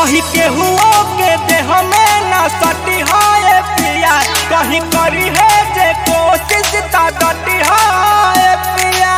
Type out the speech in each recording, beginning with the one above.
कहीं केहुओ के देह में न सटी है पिया कहीं करी है जे कोशिश ता डटी है पिया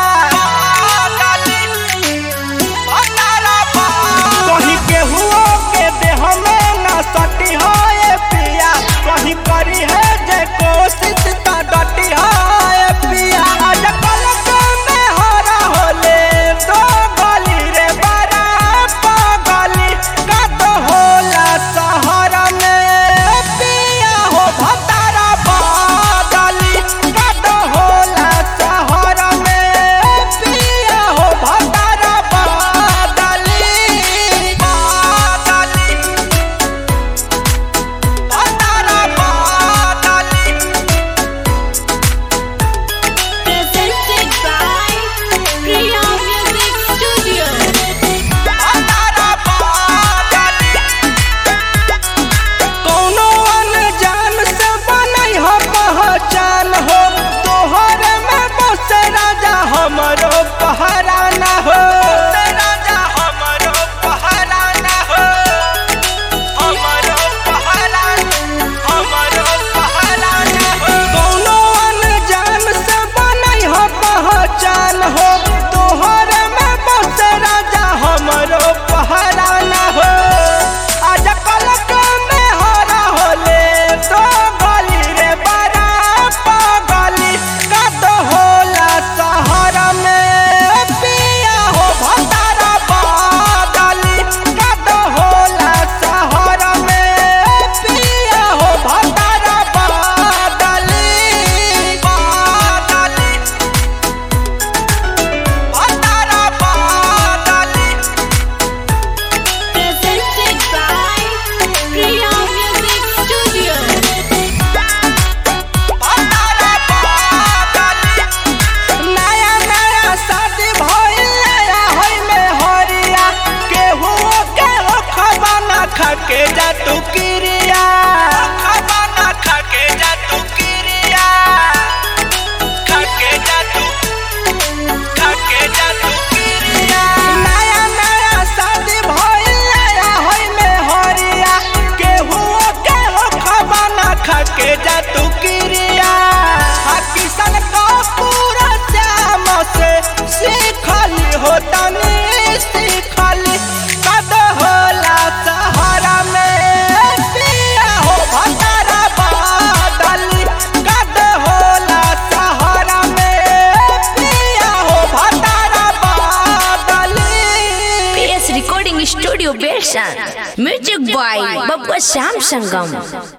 कहीं केहुओ के देह में न सटी है पिया कहीं करी है जे कोशिश ता डटी है पिया आज कल में हरा होले तो गली रे बड़ा पगली का तो होला शहर में पिया हो भतारा बदली का तो होला शहर में पिया हो भतारा बदली बदली भतारा बदली Presented by Priya Music Studio. कौनो अनजान से बनई हो पहचान हो तोहर में बस राजा हमरो पहराना हो राजा हमरो पहराना हो हमरो पहराना हमरो पहराना हो कौनो अनजान से बनई हो पहचान हो तोहर में बस राजा हमरो पहराना हो आज कल में हरा होले तो गली रे बड़ा पगली का तो होला शहर में पिया हो भतारा बदली का तो होला शहर में पिया हो भतारा बदली बदली भतारा बदली Presented by Priya Music Studio. नया नया शादी भइल नया होई में हरिया केहू केहू खबाना खाके जा तू किरिया खबाना खाके जा तू किरिया खाके जा तू खाके जा तू किरिया नया नया शादी भइल नया होई में हरिया केहू केहू खबाना खाके जा तू किरिया आ किसन का पूरा श्याम से सीखली हो तनी सीखली कद होला सहारा में पिया हो भतारा बदली कद होला सहारा में पिया हो भतारा बदली PS Recording Studio Bershan. Music by Babba Sam Sangam.